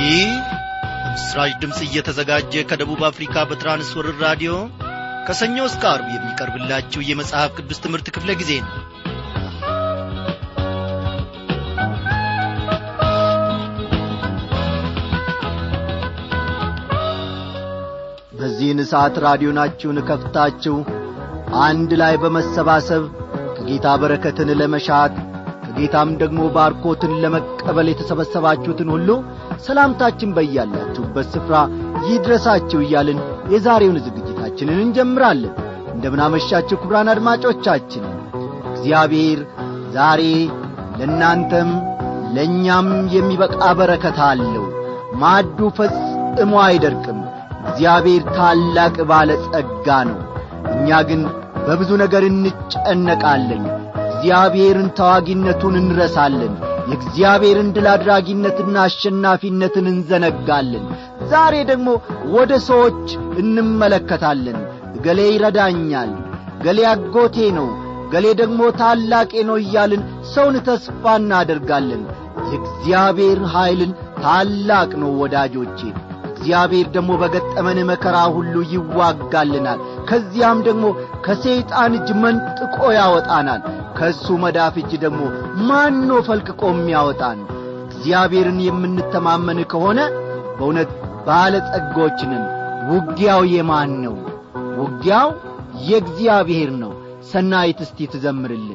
ይህ ምስራች ድምፅ እየተዘጋጀ ከደቡብ አፍሪካ በትራንስወርር ራዲዮ ከሰኞ እስከ አርብ የሚቀርብላችሁ የመጽሐፍ ቅዱስ ትምህርት ክፍለ ጊዜ ነው በዚህን ሰዓት ራዲዮናችሁን ከፍታችሁ አንድ ላይ በመሰባሰብ ከጌታ በረከትን ለመሻት ከጌታም ደግሞ ባርኮትን ለመቀበል የተሰበሰባችሁትን ሁሉ ሰላምታችን በያላችሁበት ስፍራ ይድረሳችሁ እያልን የዛሬውን ዝግጅታችንን እንጀምራለን እንደምናመሻችሁ ክብራን አድማጮቻችን እግዚአብሔር ዛሬ ለእናንተም ለእኛም የሚበቃ በረከት አለው ማዱ ፈጽሞ አይደርቅም እግዚአብሔር ታላቅ ባለ ጸጋ ነው እኛ ግን በብዙ ነገር እንጨነቃለን እግዚአብሔርን ተዋጊነቱን እንረሳለን የእግዚአብሔርን ድል አድራጊነትና አሸናፊነትን እንዘነጋለን ዛሬ ደግሞ ወደ ሰዎች እንመለከታለን ገሌ ይረዳኛል ገሌ አጎቴ ነው ገሌ ደግሞ ታላቄ ነው እያልን ሰውን ተስፋ እናደርጋለን የእግዚአብሔር ኀይልን ታላቅ ነው ወዳጆቼ እግዚአብሔር ደግሞ በገጠመን መከራ ሁሉ ይዋጋልናል ከዚያም ደግሞ ከሰይጣን እጅ መንጥቆ ያወጣናል ከእሱ መዳፍ እጅ ደግሞ ማኖ ፈልቅቆ የሚያወጣን እግዚአብሔርን የምንተማመን ከሆነ በእውነት ባለጸጎችንን ውጊያው የማን ነው ውጊያው የእግዚአብሔር ነው ሰናይት እስቲ ትዘምርልን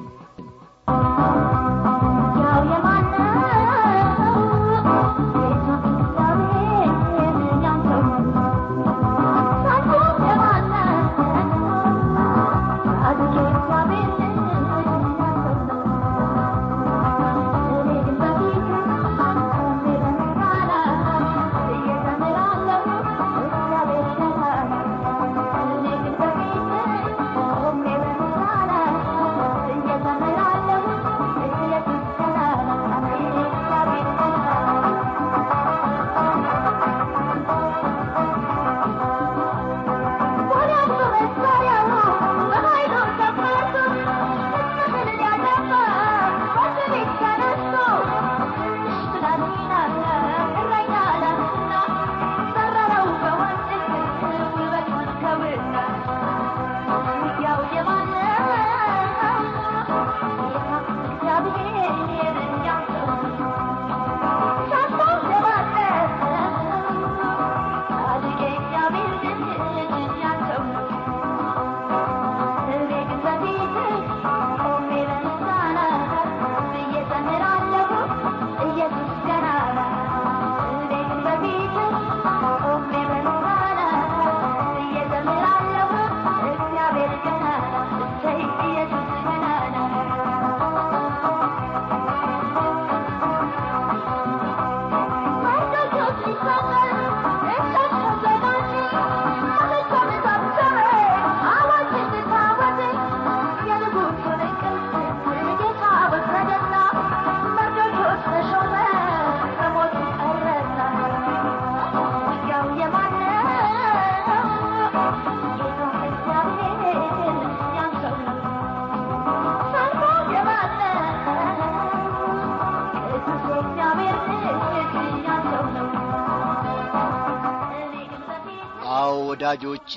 ወዳጆቼ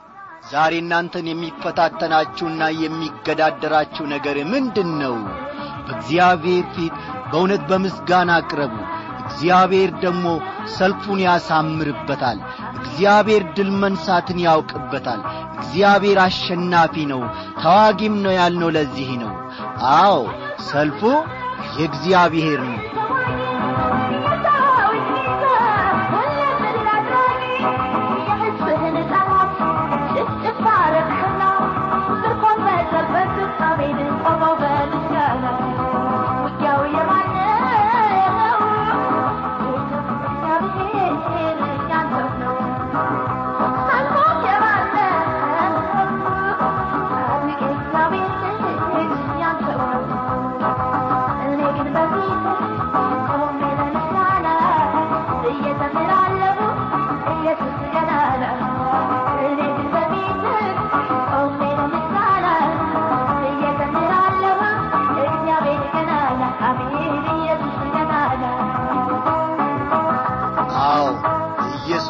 ዛሬ እናንተን የሚፈታተናችሁና የሚገዳደራችሁ ነገር ምንድን ነው በእግዚአብሔር ፊት በእውነት በምስጋና አቅረቡ እግዚአብሔር ደግሞ ሰልፉን ያሳምርበታል እግዚአብሔር ድል መንሳትን ያውቅበታል እግዚአብሔር አሸናፊ ነው ተዋጊም ነው ያልነው ለዚህ ነው አዎ ሰልፉ የእግዚአብሔር ነው Thank you.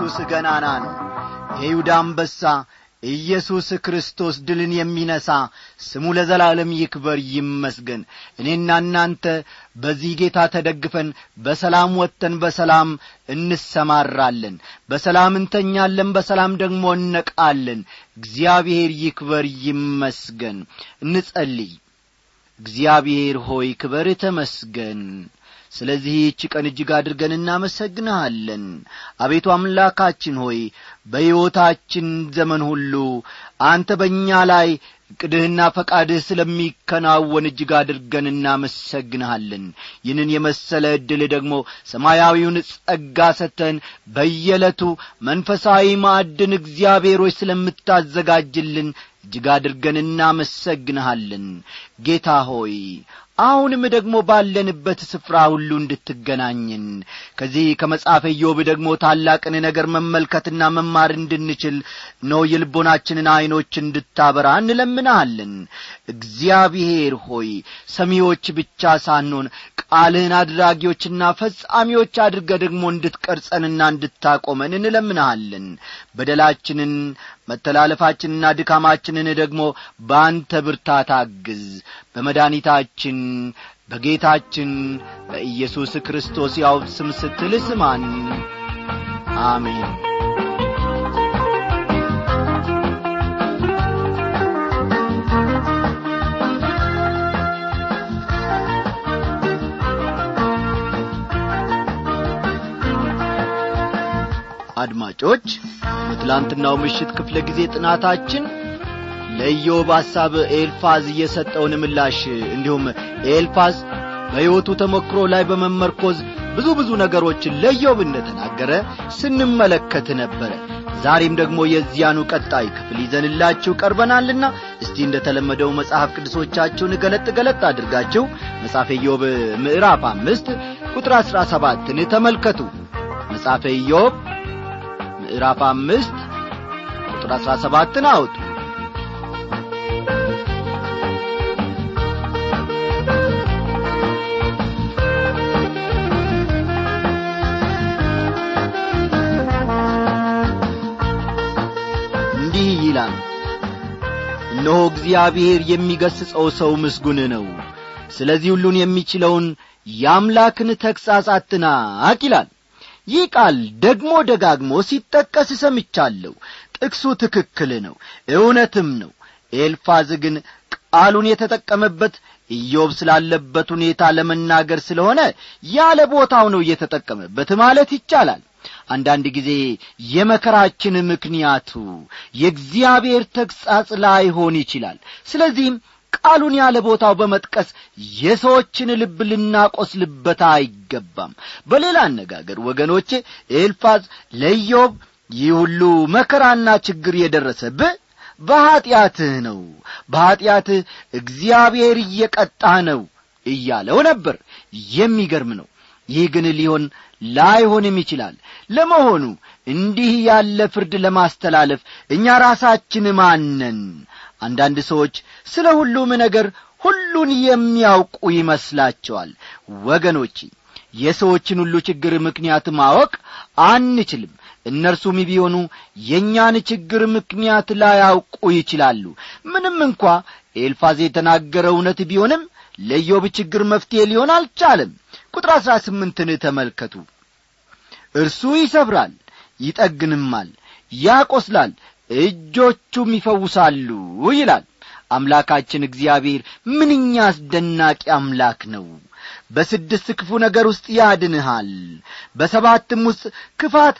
ኢየሱስ ገናና ነው የይሁዳ አንበሳ ኢየሱስ ክርስቶስ ድልን የሚነሣ ስሙ ለዘላለም ይክበር ይመስገን እኔና እናንተ በዚህ ጌታ ተደግፈን በሰላም ወጥተን በሰላም እንሰማራለን በሰላም እንተኛለን በሰላም ደግሞ እነቃለን እግዚአብሔር ይክበር ይመስገን እንጸልይ እግዚአብሔር ሆይ ክበር ተመስገን ስለዚህች ቀን እጅግ አድርገን እናመሰግንሃለን አቤቱ አምላካችን ሆይ በሕይወታችን ዘመን ሁሉ አንተ በእኛ ላይ ዕቅድህና ፈቃድህ ስለሚከናወን እጅግ አድርገን እናመሰግንሃለን ይህንን የመሰለ ዕድል ደግሞ ሰማያዊውን ጸጋ ሰተን በየዕለቱ መንፈሳዊ ማዕድን እግዚአብሔሮች ስለምታዘጋጅልን እጅግ አድርገን እናመሰግንሃለን ጌታ ሆይ አሁንም ደግሞ ባለንበት ስፍራ ሁሉ እንድትገናኝን ከዚህ ከመጽሐፈ ኢዮብ ደግሞ ታላቅን ነገር መመልከትና መማር እንድንችል ነው የልቦናችንን ዐይኖች እንድታበራ እንለምናሃለን እግዚአብሔር ሆይ ሰሚዎች ብቻ ሳንሆን ቃልህን አድራጊዎችና ፈጻሚዎች አድርገ ደግሞ እንድትቀርጸንና እንድታቆመን እንለምንሃለን በደላችንን መተላለፋችንና ድካማችንን ደግሞ በአንተ ብርታት አግዝ በመድኒታችን በጌታችን በኢየሱስ ክርስቶስ ያው ስም ስትል ስማን አሜን አድማጮች በትላንትናው ምሽት ክፍለ ጊዜ ጥናታችን ለኢዮብ ሐሳብ ኤልፋዝ የሰጠውን ምላሽ እንዲሁም ኤልፋዝ በሕይወቱ ተሞክሮ ላይ በመመርኮዝ ብዙ ብዙ ነገሮችን ለኢዮብ እንደተናገረ ስንመለከት ነበረ ዛሬም ደግሞ የዚያኑ ቀጣይ ክፍል ይዘንላችሁ ቀርበናልና እስቲ እንደ ተለመደው መጽሐፍ ቅዱሶቻችሁን ገለጥ ገለጥ አድርጋችሁ መጽሐፈ ኢዮብ ምዕራፍ አምስት ቁጥር አሥራ ሰባትን ተመልከቱ መጽሐፈ ኢዮብ ምዕራፍ አምስት ቁጥር አሥራ ሰባትን አውጡ እንዲህ ይላል እነሆ እግዚአብሔር የሚገሥጸው ሰው ምስጉን ነው ስለዚህ ሁሉን የሚችለውን የአምላክን ተግሣጽ አትናቅ ይላል ይህ ቃል ደግሞ ደጋግሞ ሲጠቀስ ሰምቻለሁ ጥቅሱ ትክክል ነው እውነትም ነው ኤልፋዝ ግን ቃሉን የተጠቀመበት ኢዮብ ስላለበት ሁኔታ ለመናገር ስለሆነ ያለ ቦታው ነው እየተጠቀመበት ማለት ይቻላል አንዳንድ ጊዜ የመከራችን ምክንያቱ የእግዚአብሔር ተግሣጽ ላይሆን ይችላል ስለዚህም ቃሉን ያለ ቦታው በመጥቀስ የሰዎችን ልብ ልናቆስልበት አይገባም በሌላ አነጋገር ወገኖቼ ኤልፋዝ ለኢዮብ ይህ ሁሉ መከራና ችግር የደረሰብህ በኀጢአትህ ነው በኀጢአትህ እግዚአብሔር እየቀጣህ ነው እያለው ነበር የሚገርም ነው ይህ ግን ሊሆን ላይሆንም ይችላል ለመሆኑ እንዲህ ያለ ፍርድ ለማስተላለፍ እኛ ራሳችን ማነን አንዳንድ ሰዎች ስለ ሁሉም ነገር ሁሉን የሚያውቁ ይመስላቸዋል ወገኖቼ የሰዎችን ሁሉ ችግር ምክንያት ማወቅ አንችልም እነርሱም ቢሆኑ የእኛን ችግር ምክንያት ላያውቁ ይችላሉ ምንም እንኳ ኤልፋዝ የተናገረ እውነት ቢሆንም ለዮብ ችግር መፍትሔ ሊሆን አልቻለም ቁጥር አሥራ ስምንትን ተመልከቱ እርሱ ይሰብራል ይጠግንማል ያቈስላል እጆቹም ይፈውሳሉ ይላል አምላካችን እግዚአብሔር ምንኛ አስደናቂ አምላክ ነው በስድስት ክፉ ነገር ውስጥ ያድንሃል በሰባትም ውስጥ ክፋት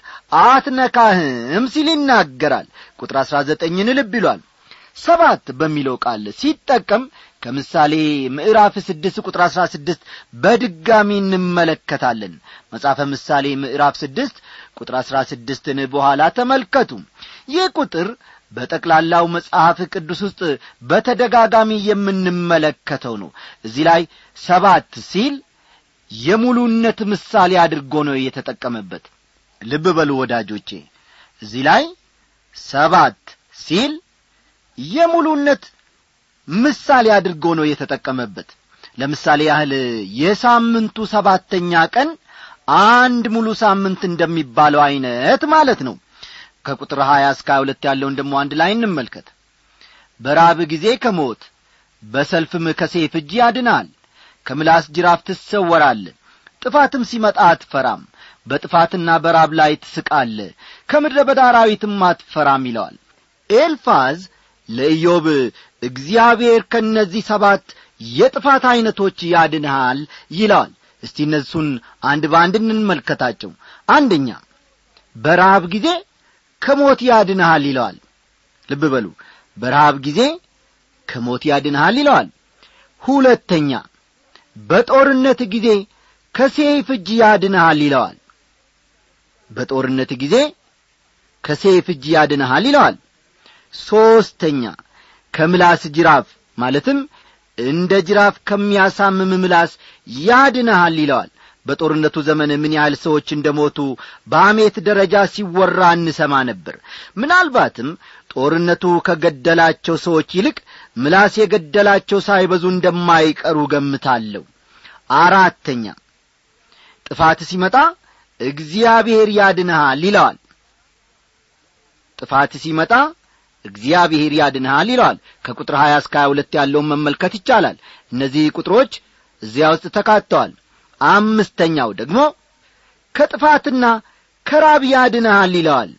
አትነካህም ሲል ይናገራል ቁጥር አሥራ ዘጠኝን ልብ ይሏል ሰባት በሚለው ቃል ሲጠቀም ከምሳሌ ምዕራፍ ስድስት ቁጥር አሥራ ስድስት በድጋሚ እንመለከታለን መጽሐፈ ምሳሌ ምዕራፍ ስድስት ቁጥር አሥራ ስድስትን በኋላ ተመልከቱ ይህ ቁጥር በጠቅላላው መጽሐፍ ቅዱስ ውስጥ በተደጋጋሚ የምንመለከተው ነው እዚህ ላይ ሰባት ሲል የሙሉነት ምሳሌ አድርጎ ነው የተጠቀመበት ልብ በሉ ወዳጆቼ እዚህ ላይ ሰባት ሲል የሙሉነት ምሳሌ አድርጎ ነው የተጠቀመበት ለምሳሌ ያህል የሳምንቱ ሰባተኛ ቀን አንድ ሙሉ ሳምንት እንደሚባለው ዐይነት ማለት ነው ከቁጥር ሀያ እስከ ሀያ ሁለት ያለውን ደግሞ አንድ ላይ እንመልከት በራብ ጊዜ ከሞት በሰልፍም ከሴፍ እጅ ያድናል ከምላስ ጅራፍ ትሰወራለ ጥፋትም ሲመጣ አትፈራም በጥፋትና በራብ ላይ ትስቃለ ከምድረ በዳ አራዊትም አትፈራም ይለዋል ኤልፋዝ ለኢዮብ እግዚአብሔር ከእነዚህ ሰባት የጥፋት ዐይነቶች ያድንሃል ይለዋል እስቲ እነሱን አንድ በአንድ እንመልከታቸው አንደኛ በረሃብ ጊዜ ከሞት ያድንሃል ይለዋል ልብ በሉ በረሃብ ጊዜ ከሞት ያድንሃል ይለዋል ሁለተኛ በጦርነት ጊዜ ከሴፍ እጅ ያድንሃል ይለዋል በጦርነት ጊዜ ከሴፍ እጅ ያድንሃል ይለዋል ሦስተኛ ከምላስ ጅራፍ ማለትም እንደ ጅራፍ ከሚያሳምም ምላስ ያድንሃል ይለዋል በጦርነቱ ዘመን ምን ያህል ሰዎች እንደ ሞቱ በአሜት ደረጃ ሲወራ እንሰማ ነበር ምናልባትም ጦርነቱ ከገደላቸው ሰዎች ይልቅ ምላስ የገደላቸው ሳይበዙ እንደማይቀሩ ገምታለሁ አራተኛ ጥፋት ሲመጣ እግዚአብሔር ያድንሃል ይለዋል ጥፋት ሲመጣ እግዚአብሔር ያድንሃል ይለዋል ከቁጥር ሀያ እስከ ሀያ ሁለት ያለውን መመልከት ይቻላል እነዚህ ቁጥሮች እዚያ ውስጥ ተካተዋል አምስተኛው ደግሞ ከጥፋትና ከራብ ያድንሃል ይለዋል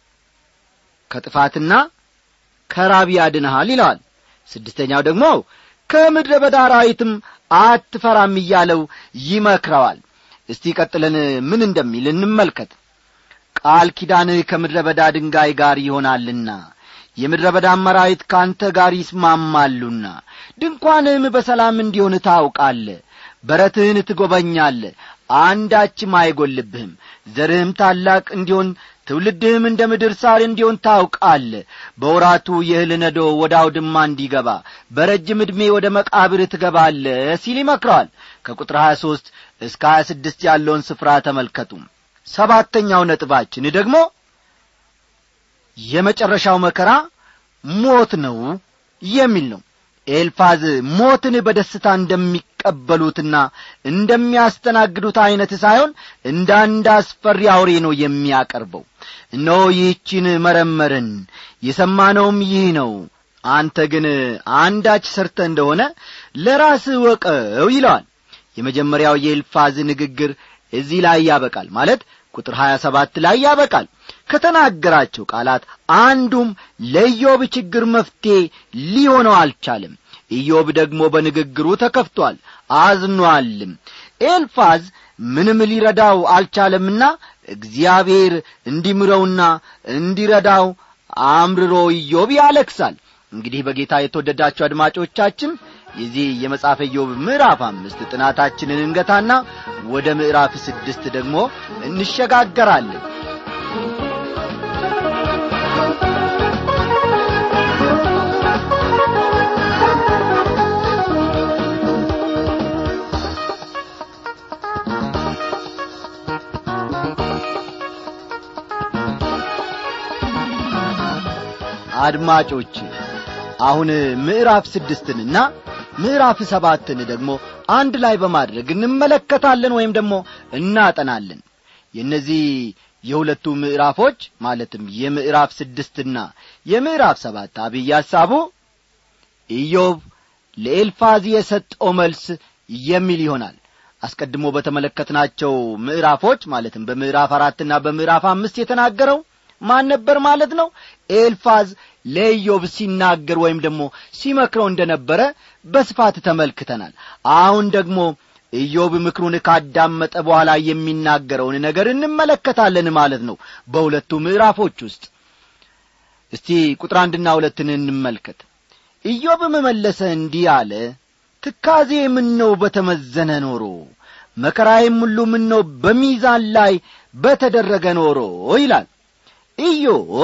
ከጥፋትና ከራብ ያድንሃል ይለዋል ስድስተኛው ደግሞ ከምድረ በዳ አራዊትም አትፈራም እያለው ይመክረዋል እስቲ ቀጥለን ምን እንደሚል እንመልከት ቃል ኪዳንህ ከምድረ በዳ ድንጋይ ጋር ይሆናልና የምድረ በዳ አመራዊት ከአንተ ጋር ይስማማሉና ድንኳንህም በሰላም እንዲሆን ታውቃለ በረትህን ትጐበኛለ አንዳችም አይጐልብህም ዘርህም ታላቅ እንዲሆን ትውልድህም እንደ ምድር ሳር እንዲሆን ታውቃለ በወራቱ የእህል ነዶ ወደ አውድማ እንዲገባ በረጅም ዕድሜ ወደ መቃብር ትገባለ ሲል ይመክረዋል ከቁጥር ሀያ ሦስት እስከ ሀያ ስድስት ያለውን ስፍራ ተመልከቱ ሰባተኛው ነጥባችን ደግሞ የመጨረሻው መከራ ሞት ነው የሚል ነው ኤልፋዝ ሞትን በደስታ እንደሚቀበሉትና እንደሚያስተናግዱት ዐይነት ሳይሆን እንደ አንድ አስፈሪ አውሬ ነው የሚያቀርበው እነሆ ይህችን መረመርን የሰማነውም ይህ ነው አንተ ግን አንዳች ሰርተ እንደሆነ ለራስህ ወቀው ይለዋል የመጀመሪያው የኤልፋዝ ንግግር እዚህ ላይ ያበቃል ማለት ቁጥር ሀያ ሰባት ላይ ያበቃል ከተናገራቸው ቃላት አንዱም ለኢዮብ ችግር መፍትሔ ሊሆነው አልቻለም ኢዮብ ደግሞ በንግግሩ ተከፍቷል አዝኗልም ኤልፋዝ ምንም ሊረዳው አልቻለምና እግዚአብሔር እንዲምረውና እንዲረዳው አምርሮ ኢዮብ ያለክሳል እንግዲህ በጌታ የተወደዳችሁ አድማጮቻችን የዚህ የመጽሐፈ ኢዮብ ምዕራፍ አምስት ጥናታችንን እንገታና ወደ ምዕራፍ ስድስት ደግሞ እንሸጋገራለን አድማጮች አሁን ምዕራፍ ስድስትንና ምዕራፍ ሰባትን ደግሞ አንድ ላይ በማድረግ እንመለከታለን ወይም ደግሞ እናጠናለን የእነዚህ የሁለቱ ምዕራፎች ማለትም የምዕራፍ ስድስትና የምዕራፍ ሰባት አብይ ሐሳቡ ኢዮብ ለኤልፋዝ የሰጠው መልስ የሚል ይሆናል አስቀድሞ በተመለከትናቸው ምዕራፎች ማለትም በምዕራፍ አራትና በምዕራፍ አምስት የተናገረው ማን ነበር ማለት ነው ኤልፋዝ ለኢዮብ ሲናገር ወይም ደግሞ ሲመክረው እንደ ነበረ በስፋት ተመልክተናል አሁን ደግሞ ኢዮብ ምክሩን ካዳመጠ በኋላ የሚናገረውን ነገር እንመለከታለን ማለት ነው በሁለቱ ምዕራፎች ውስጥ እስቲ ቁጥር አንድና ሁለትን እንመልከት ኢዮብም መለሰ እንዲህ አለ ትካዜ ምነው በተመዘነ ኖሮ መከራዬም ሁሉ ምነው በሚዛን ላይ በተደረገ ኖሮ ይላል ኢዮብ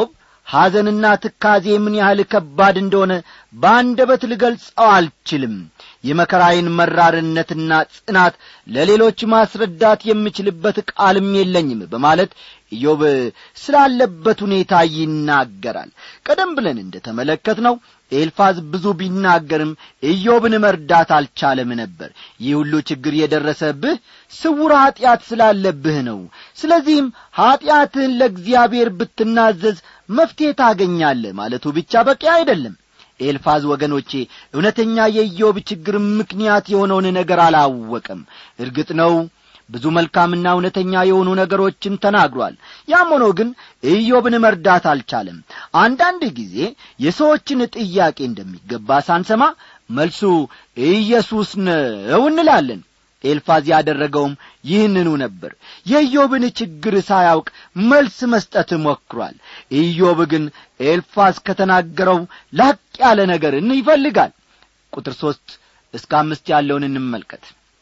ሐዘንና ትካዜ ምን ያህል ከባድ እንደሆነ በአንደበት ልገልጸው አልችልም የመከራዬን መራርነትና ጽናት ለሌሎች ማስረዳት የምችልበት ቃልም የለኝም በማለት ኢዮብ ስላለበት ሁኔታ ይናገራል ቀደም ብለን እንደ ተመለከት ነው ኤልፋዝ ብዙ ቢናገርም ኢዮብን መርዳት አልቻለም ነበር ይህ ሁሉ ችግር የደረሰብህ ስውር ኀጢአት ስላለብህ ነው ስለዚህም ኀጢአትህን ለእግዚአብሔር ብትናዘዝ መፍትሔ ታገኛለህ ማለቱ ብቻ በቂ አይደለም ኤልፋዝ ወገኖቼ እውነተኛ የኢዮብ ችግር ምክንያት የሆነውን ነገር አላወቀም እርግጥ ነው ብዙ መልካምና እውነተኛ የሆኑ ነገሮችን ተናግሯል ያም ሆኖ ግን ኢዮብን መርዳት አልቻለም አንዳንድ ጊዜ የሰዎችን ጥያቄ እንደሚገባ ሳንሰማ መልሱ ኢየሱስ ነው እንላለን ኤልፋዝ ያደረገውም ይህንኑ ነበር የኢዮብን ችግር ሳያውቅ መልስ መስጠት ሞክሯል ኢዮብ ግን ኤልፋዝ ከተናገረው ላቅ ያለ ነገርን ይፈልጋል ቁጥር ሦስት እስከ አምስት ያለውን እንመልከት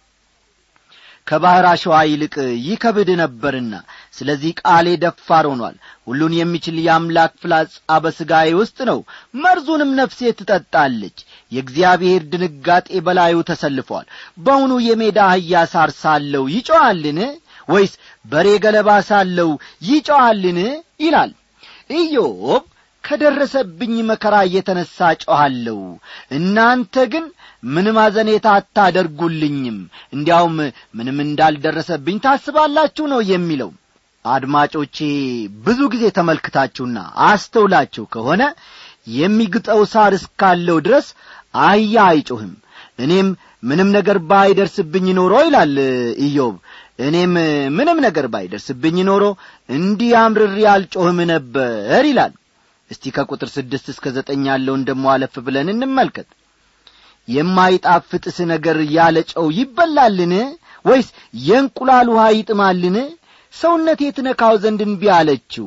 ከባሕር አሸዋ ይልቅ ይከብድ ነበርና ስለዚህ ቃሌ ደፋር ሆኗል ሁሉን የሚችል የአምላክ ፍላጻ በሥጋዬ ውስጥ ነው መርዙንም ነፍሴ ትጠጣለች የእግዚአብሔር ድንጋጤ በላዩ ተሰልፏል በውኑ የሜዳ አህያ ሳር ሳለው ይጮዋልን ወይስ በሬ ገለባ ሳለው ይጮዋልን ይላል ኢዮብ ከደረሰብኝ መከራ እየተነሣ ጮኋለሁ እናንተ ግን ምንም አዘኔታ አታደርጉልኝም እንዲያውም ምንም እንዳልደረሰብኝ ታስባላችሁ ነው የሚለው አድማጮቼ ብዙ ጊዜ ተመልክታችሁና አስተውላችሁ ከሆነ የሚግጠው ሳር እስካለው ድረስ አህያ አይጮህም እኔም ምንም ነገር ባይደርስብኝ ኖሮ ይላል ኢዮብ እኔም ምንም ነገር ባይደርስብኝ ኖሮ እንዲህ አምርሬ አልጮህም ነበር ይላል እስቲ ከቁጥር ስድስት እስከ ዘጠኝ ያለውን ደሞ አለፍ ብለን እንመልከት የማይጣፍጥስ ነገር ያለ ጨው ይበላልን ወይስ የእንቁላል ውሃ ይጥማልን ሰውነቴ ትነካው ዘንድ እንቢ አለችው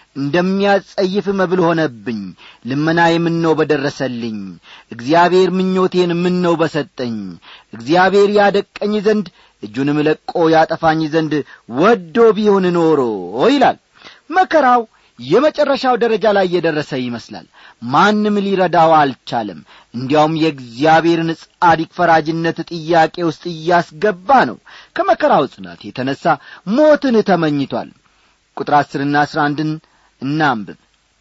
እንደሚያጸይፍ መብል ሆነብኝ ልመናዬ ምነው በደረሰልኝ እግዚአብሔር ምኞቴን ምነው በሰጠኝ እግዚአብሔር ያደቀኝ ዘንድ እጁንም ለቆ ያጠፋኝ ዘንድ ወዶ ቢሆን ኖሮ ይላል መከራው የመጨረሻው ደረጃ ላይ የደረሰ ይመስላል ማንም ሊረዳው አልቻለም እንዲያውም የእግዚአብሔርን ጻዲቅ ፈራጅነት ጥያቄ ውስጥ እያስገባ ነው ከመከራው ጽናት የተነሣ ሞትን ተመኝቷል ቁጥር አስርና አስራ አንድን እናንብብ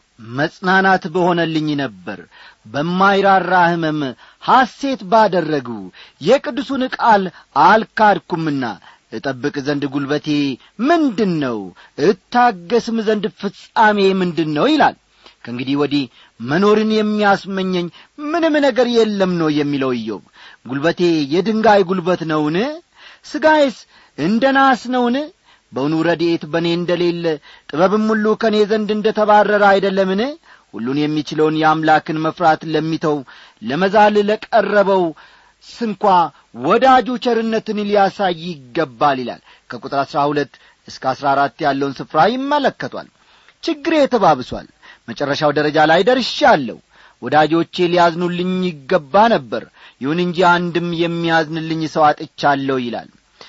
መጽናናት በሆነልኝ ነበር በማይራራ ሕመም ሐሴት ባደረጉ የቅዱሱን ቃል አልካድኩምና እጠብቅ ዘንድ ጉልበቴ ምንድን ነው እታገስም ዘንድ ፍጻሜ ምንድን ነው ይላል ከእንግዲህ ወዲህ መኖርን የሚያስመኘኝ ምንም ነገር የለም ነው የሚለው ኢዮብ ጉልበቴ የድንጋይ ጉልበት ነውን ሥጋዬስ እንደ ናስ ነውን በውኑ ረድኤት በእኔ እንደሌለ ጥበብም ሁሉ ከእኔ ዘንድ እንደ ተባረረ አይደለምን ሁሉን የሚችለውን የአምላክን መፍራት ለሚተው ለመዛል ለቀረበው ስንኳ ወዳጁ ቸርነትን ሊያሳይ ይገባል ይላል ከቁጥር አሥራ ሁለት እስከ አሥራ አራት ያለውን ስፍራ ይመለከቷል ችግሬ ተባብሷል መጨረሻው ደረጃ ላይ ደርሻለሁ ወዳጆቼ ሊያዝኑልኝ ይገባ ነበር ይሁን እንጂ አንድም የሚያዝንልኝ ሰው አጥቻለሁ ይላል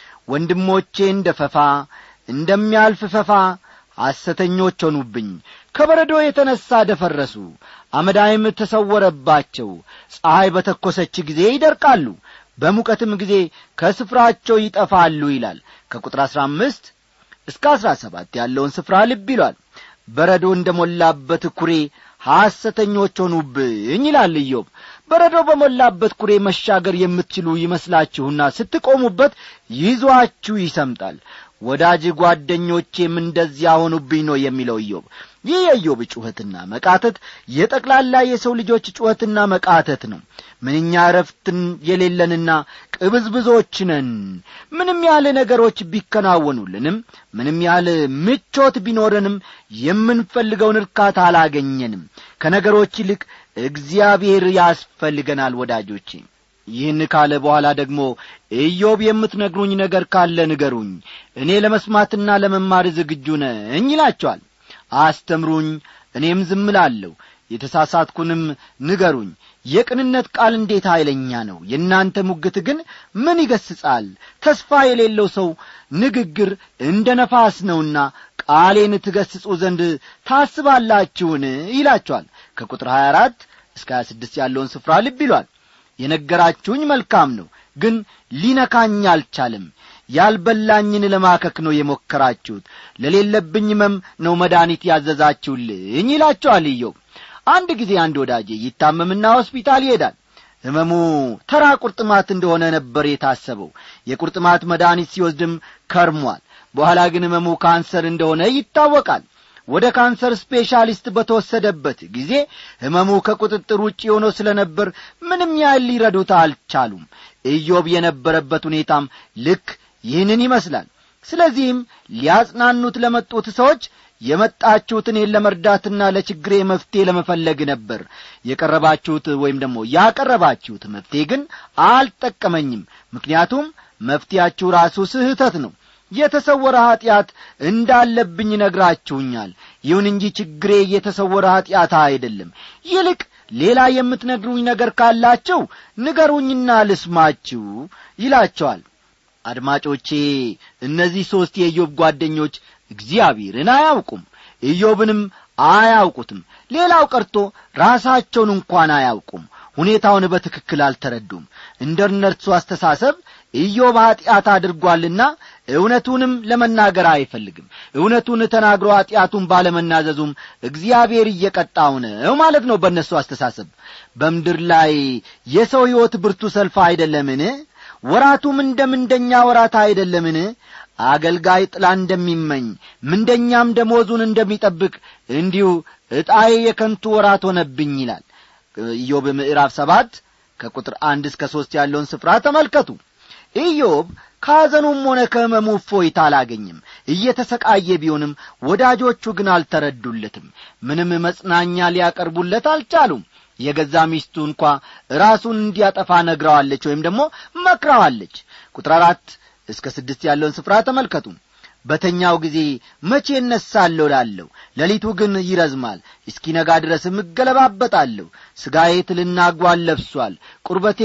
ወንድሞቼ እንደ ፈፋ እንደሚያልፍ ፈፋ ሐሰተኞች ሆኑብኝ ከበረዶ የተነሣ ደፈረሱ አመዳይም ተሰወረባቸው ፀሐይ በተኰሰች ጊዜ ይደርቃሉ በሙቀትም ጊዜ ከስፍራቸው ይጠፋሉ ይላል ከቁጥር አሥራ አምስት እስከ አሥራ ሰባት ያለውን ስፍራ ልብ ይሏል በረዶ እንደ ሞላበት ኩሬ ሐሰተኞች ሆኑብኝ ይላል ኢዮብ በረዶ በሞላበት ኩሬ መሻገር የምትችሉ ይመስላችሁና ስትቆሙበት ይዟችሁ ይሰምጣል ወዳጅ ጓደኞቼም እንደዚያ ሆኑብኝ ነው የሚለው ኢዮብ ይህ የኢዮብ ጩኸትና መቃተት የጠቅላላ የሰው ልጆች ጩኸትና መቃተት ነው ምንኛ እረፍትን የሌለንና ቅብዝብዞች ነን ምንም ያህል ነገሮች ቢከናወኑልንም ምንም ያህል ምቾት ቢኖረንም የምንፈልገውን እርካታ አላገኘንም ከነገሮች ይልቅ እግዚአብሔር ያስፈልገናል ወዳጆቼ ይህን ካለ በኋላ ደግሞ ኢዮብ የምትነግሩኝ ነገር ካለ ንገሩኝ እኔ ለመስማትና ለመማር ዝግጁ ነኝ ይላቸዋል አስተምሩኝ እኔም ዝም ላለሁ የተሳሳትኩንም ንገሩኝ የቅንነት ቃል እንዴት ኃይለኛ ነው የእናንተ ሙግት ግን ምን ይገስጻል ተስፋ የሌለው ሰው ንግግር እንደ ነፋስ ነውና ቃሌን ትገስጹ ዘንድ ታስባላችሁን ይላቸዋል ከቁጥር 24 እስከ 26 ያለውን ስፍራ ልብ ይሏል የነገራችሁኝ መልካም ነው ግን ሊነካኝ አልቻለም ያልበላኝን ለማከክ ነው የሞከራችሁት ለሌለብኝ መም ነው መድኃኒት ያዘዛችሁልኝ ይላቸዋል ኢዮብ አንድ ጊዜ አንድ ወዳጄ ይታመምና ሆስፒታል ይሄዳል ሕመሙ ተራ ቁርጥማት እንደሆነ ነበር የታሰበው የቁርጥማት መድኃኒት ሲወስድም ከርሟል በኋላ ግን ሕመሙ ካንሰር እንደሆነ ይታወቃል ወደ ካንሰር ስፔሻሊስት በተወሰደበት ጊዜ ሕመሙ ከቁጥጥር ውጭ ሆኖ ስለ ነበር ምንም ያህል ሊረዱት አልቻሉም ኢዮብ የነበረበት ሁኔታም ልክ ይህንን ይመስላል ስለዚህም ሊያጽናኑት ለመጡት ሰዎች የመጣችሁት እኔን ለመርዳትና ለችግሬ መፍትሔ ለመፈለግ ነበር የቀረባችሁት ወይም ደግሞ ያቀረባችሁት መፍትሔ ግን አልጠቀመኝም ምክንያቱም መፍትያችሁ ራሱ ስህተት ነው የተሰወረ ኀጢአት እንዳለብኝ ነግራችሁኛል ይሁን እንጂ ችግሬ የተሰወረ ኀጢአት አይደለም ይልቅ ሌላ የምትነግሩኝ ነገር ካላቸው ንገሩኝና ልስማችሁ ይላቸዋል አድማጮቼ እነዚህ ሦስት የኢዮብ ጓደኞች እግዚአብሔርን አያውቁም ኢዮብንም አያውቁትም ሌላው ቀርቶ ራሳቸውን እንኳን አያውቁም ሁኔታውን በትክክል አልተረዱም እንደ እነርሱ አስተሳሰብ ኢዮብ ኀጢአት አድርጓልና እውነቱንም ለመናገር አይፈልግም እውነቱን ተናግሮ ኀጢአቱን ባለመናዘዙም እግዚአብሔር እየቀጣው ነው ማለት ነው በእነሱ አስተሳሰብ በምድር ላይ የሰው ሕይወት ብርቱ ሰልፍ አይደለምን ወራቱም እንደ ምንደኛ ወራት አይደለምን አገልጋይ ጥላ እንደሚመኝ ምንደኛም ደሞዙን እንደሚጠብቅ እንዲሁ ዕጣዬ የከንቱ ወራት ሆነብኝ ይላል ኢዮብ ምዕራፍ ሰባት ከቁጥር አንድ እስከ ሦስት ያለውን ስፍራ ተመልከቱ ኢዮብ ከሐዘኑም ሆነ ከሕመሙ እፎይታ አላገኝም እየተሰቃየ ቢሆንም ወዳጆቹ ግን አልተረዱለትም ምንም መጽናኛ ሊያቀርቡለት አልቻሉም የገዛ ሚስቱ እንኳ ራሱን እንዲያጠፋ ነግረዋለች ወይም ደግሞ መክረዋለች ቁጥር አራት እስከ ስድስት ያለውን ስፍራ ተመልከቱ በተኛው ጊዜ መቼ እነሳለሁ ላለሁ ሌሊቱ ግን ይረዝማል እስኪነጋ ድረስም እገለባበጣለሁ ሥጋዬ ትልና ጓል ለብሷል ቁርበቴ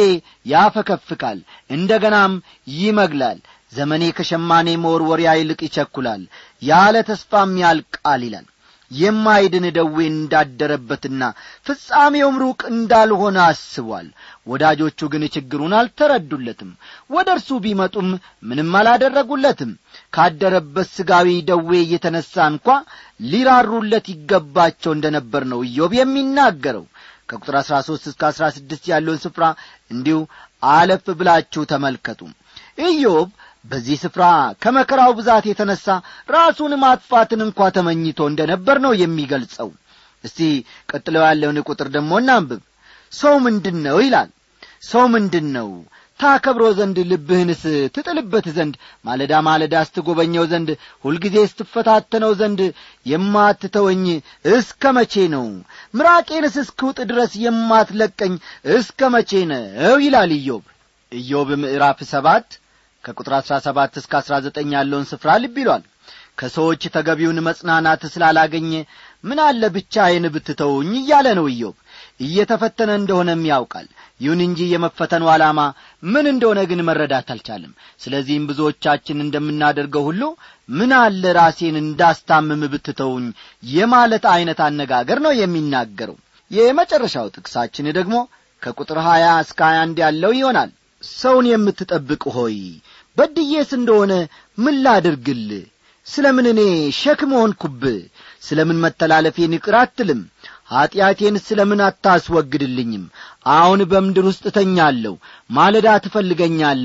ያፈከፍካል እንደ ገናም ይመግላል ዘመኔ ከሸማኔ መወርወሪያ ይልቅ ይቸኩላል ያለ ተስፋም ያልቃል ይላል የማይድን ደዌ እንዳደረበትና ፍጻሜውም ሩቅ እንዳልሆነ አስቧል ወዳጆቹ ግን ችግሩን አልተረዱለትም ወደ እርሱ ቢመጡም ምንም አላደረጉለትም ካደረበት ሥጋዊ ደዌ እየተነሣ እንኳ ሊራሩለት ይገባቸው እንደ ነበር ነው ኢዮብ የሚናገረው ከቁጥር አሥራ ሦስት እስከ አሥራ ስድስት ያለውን ስፍራ እንዲሁ አለፍ ብላችሁ ተመልከቱ ኢዮብ በዚህ ስፍራ ከመከራው ብዛት የተነሣ ራሱን ማጥፋትን እንኳ ተመኝቶ እንደ ነበር ነው የሚገልጸው እስቲ ቀጥለው ያለውን ቁጥር ደግሞ እናንብብ ሰው ምንድን ነው ይላል ሰው ምንድን ነው ታከብሮ ዘንድ ልብህንስ ትጥልበት ዘንድ ማለዳ ማለዳ ስትጐበኘው ዘንድ ሁልጊዜ ስትፈታተነው ዘንድ የማትተወኝ እስከ መቼ ነው ምራቄንስ እስክውጥ ድረስ የማትለቀኝ እስከ መቼ ነው ይላል ኢዮብ ኢዮብ ምዕራፍ ሰባት ከቁጥር አሥራ ሰባት እስከ አሥራ ዘጠኝ ያለውን ስፍራ ልብ ይሏል ከሰዎች ተገቢውን መጽናናት ስላላገኘ ምን አለ ብቻዬን ብትተውኝ እያለ ነው ኢዮብ እየተፈተነ እንደሆነም ያውቃል ይሁን እንጂ የመፈተኑ ዓላማ ምን እንደሆነ ግን መረዳት አልቻለም ስለዚህም ብዙዎቻችን እንደምናደርገው ሁሉ ምን አለ ራሴን እንዳስታምም ብትተውኝ የማለት ዐይነት አነጋገር ነው የሚናገረው የመጨረሻው ጥቅሳችን ደግሞ ከቁጥር ሀያ እስከ ሀያ አንድ ያለው ይሆናል ሰውን የምትጠብቅ ሆይ በድዬስ እንደሆነ ምን ላድርግል ስለ ምን እኔ ሸክም ሆንኩብህ ስለ ምን መተላለፌን ይቅር አትልም ኀጢአቴን ስለ ምን አታስወግድልኝም አሁን በምድር ውስጥ እተኛለሁ ማለዳ ትፈልገኛለ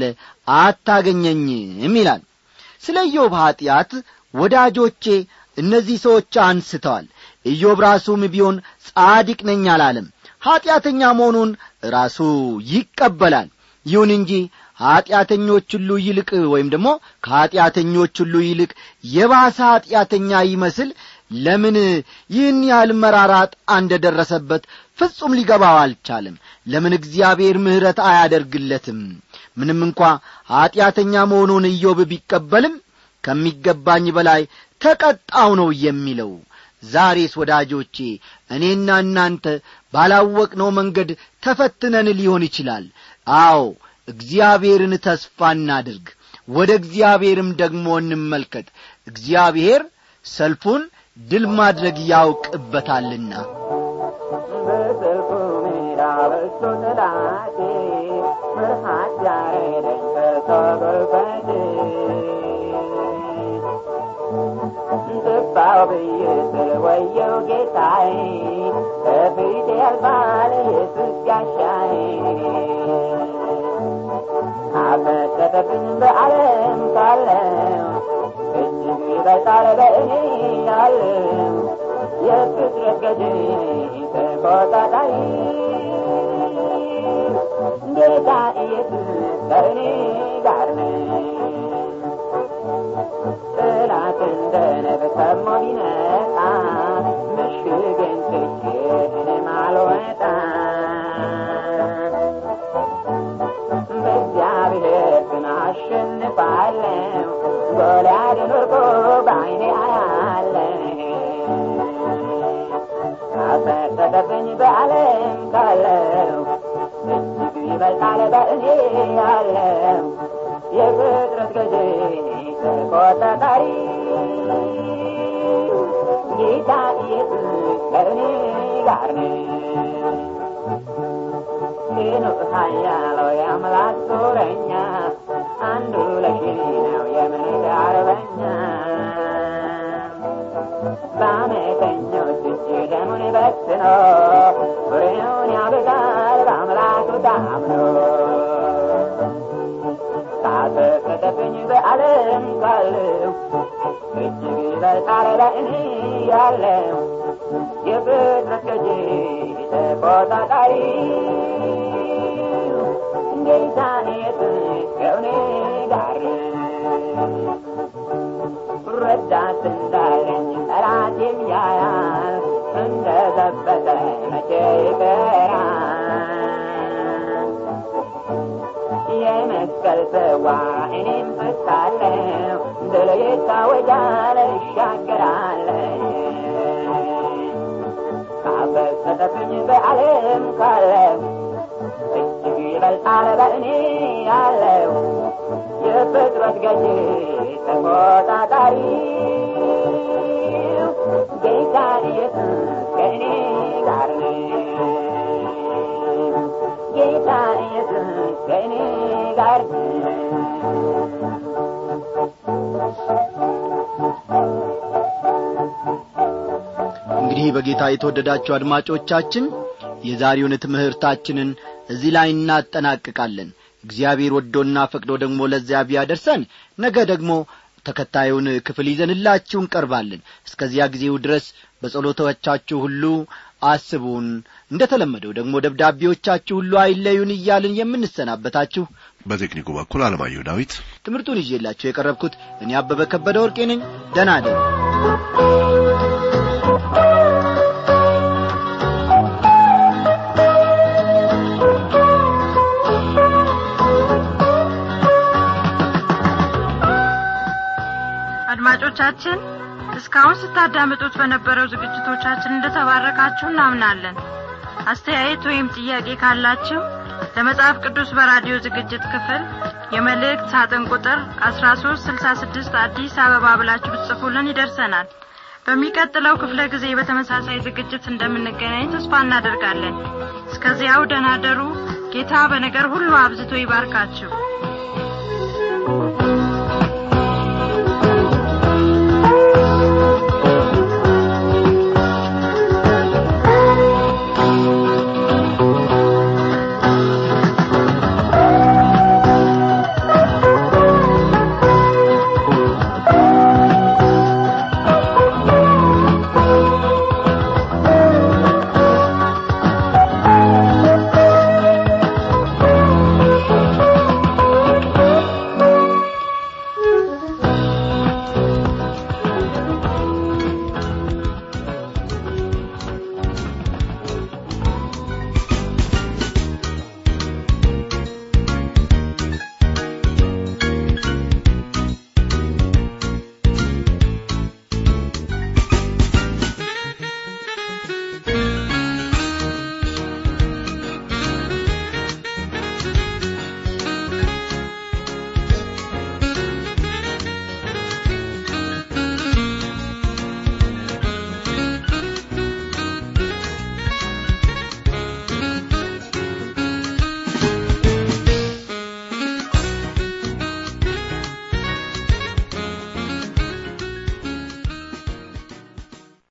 አታገኘኝም ይላል ስለ ኢዮብ ኀጢአት ወዳጆቼ እነዚህ ሰዎች አንስተዋል ኢዮብ ራሱም ቢሆን ጻዲቅ ነኝ አላለም ኀጢአተኛ መሆኑን ራሱ ይቀበላል ይሁን እንጂ ኀጢአተኞች ሁሉ ይልቅ ወይም ደግሞ ከኀጢአተኞች ሁሉ ይልቅ የባሰ ኀጢአተኛ ይመስል ለምን ይህን ያህል መራራጥ እንደ ደረሰበት ፍጹም ሊገባው አልቻለም ለምን እግዚአብሔር ምሕረት አያደርግለትም ምንም እንኳ ኀጢአተኛ መሆኑን ኢዮብ ቢቀበልም ከሚገባኝ በላይ ተቀጣው ነው የሚለው ዛሬስ ወዳጆቼ እኔና እናንተ ባላወቅነው መንገድ ተፈትነን ሊሆን ይችላል አዎ እግዚአብሔርን ተስፋ እናድርግ ወደ እግዚአብሔርም ደግሞ እንመልከት እግዚአብሔር ሰልፉን ድል ማድረግ ያውቅበታልና በሰልፉ ሜዳ በዝቶ ጠላቴ ፍርሃት ያረደኝ በተጎልበቴ ጥባው ብዬ ስል ወየው ጌታዬ ከፊቴ ያልፋል ኢየሱስ ጋሻዬ አፈሰሰብኝ በዓለም ካለው እጅግ ይበልጣል በእኔ ያለው የፍጥረት ገዢ ተቆጣጣሪ ጌታ ኢየሱስ ከእኔ ጋር ነው። ጠላት እንደ ነብር ሰሞ ቢመጣ ምሽጌን ትቼ እኔም አልወጣም። በእግዚአብሔር ግን አሸንፋለሁ። ጎልያድን ወርቆ በዓይኔ አያለሁ። አፈሰሰብኝ በዓለም ካለው እጅግ ይበልጣል በእኔ ያለው የፍጥረት ገዢ ተቆጣጣሪ ጌታ ኢየሱስ ከእኔ ጋር ነው። ሄኖክ ኃያለው የአምላክ ጦረኛ አንዱ ለሺህ ነው የምድር አርበኛ በአመፀኞች እጅ ደሙን በትኖ ፍሬውን ያበዛል በአምላኩ ታምኖ ካፈሰሰብኝ በዓለም ካለው እጅግ ይበልጣል በእኔ ያለው የፍጥረት ገዢ ተቆጣጣሪ ጌታ ኢየሱስ ከእኔ ጋር ረዳት እንዳለኝ ጠላቴም ያያል እንደ ዘበተ መቼ ይቀራል የመስቀል ጽዋ እኔም ፍታለሁ ድል ይታወጃል እሻገራለሁ ካፈሰሰብኝ በዓለም ካለው እጅግ ይበልጣል በእኔ ያለው የፍጥረት ገዢ ተቆጣጣሪ ጌታ ኢየሱስ ከእኔ ጋር ነው። ጌታ ኢየሱስ ከእኔ ጋር ነው። እንግዲህ በጌታ የተወደዳችሁ አድማጮቻችን የዛሬውን ትምህርታችንን እዚህ ላይ እናጠናቅቃለን እግዚአብሔር ወዶና ፈቅዶ ደግሞ ለዚያ ቢያደርሰን ነገ ደግሞ ተከታዩን ክፍል ይዘንላችሁ እንቀርባለን እስከዚያ ጊዜው ድረስ በጸሎቶቻችሁ ሁሉ አስቡን እንደ ተለመደው ደግሞ ደብዳቤዎቻችሁ ሁሉ አይለዩን እያልን የምንሰናበታችሁ በቴክኒኩ በኩል አለማየሁ ዳዊት ትምህርቱን ይዤላችሁ የቀረብኩት እኔ አበበ ከበደ ወርቄ ነኝ ደና ደሩ አድማጮቻችን እስካሁን ስታዳምጡት በነበረው ዝግጅቶቻችን እንደተባረካችሁ እናምናለን አስተያየት ወይም ጥያቄ ካላችሁ ለመጽሐፍ ቅዱስ በራዲዮ ዝግጅት ክፍል የመልእክት ሳጥን ቁጥር 1366 አዲስ አበባ ብላችሁ ብትጽፉልን ይደርሰናል በሚቀጥለው ክፍለ ጊዜ በተመሳሳይ ዝግጅት እንደምንገናኝ ተስፋ እናደርጋለን እስከዚያው ደናደሩ ጌታ በነገር ሁሉ አብዝቶ ይባርካችሁ